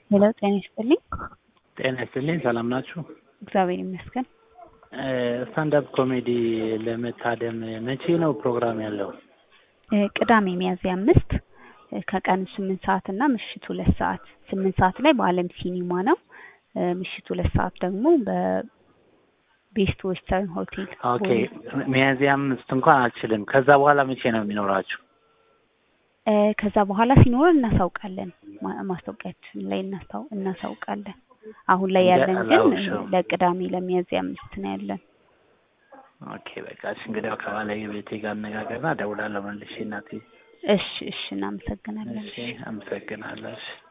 ሄሎ ጤና ይስጥልኝ። ጤና ይስጥልኝ። ሰላም ናችሁ? እግዚአብሔር ይመስገን። ስታንዳፕ ኮሜዲ ለመታደም መቼ ነው ፕሮግራም ያለው? ቅዳሜ ሚያዝያ አምስት ከቀኑ ስምንት ሰዓት እና ምሽት ሁለት ሰዓት ስምንት ሰዓት ላይ በአለም ሲኒማ ነው። ምሽት ሁለት ሰዓት ደግሞ በቤስት ዌስተርን ሆቴል ኦኬ ሚያዝያ አምስት እንኳን አልችልም። ከዛ በኋላ መቼ ነው የሚኖራችሁ? ከዛ በኋላ ሲኖር እናሳውቃለን። ማ- ማስታወቂያችን ላይ እናስታው እናሳውቃለን። አሁን ላይ ያለን ግን አላውቅም። ለቅዳሜ ለሚያዝያ አምስት ነው ያለን። ኦኬ በቃ እሺ፣ እንግዲያው ከባለቤቴ ጋር አነጋገርና እደውላለሁ መልሼ እናቴ። እሺ እሺ፣ እናመሰግናለን። እሺ፣ አመሰግናለሁ። እሺ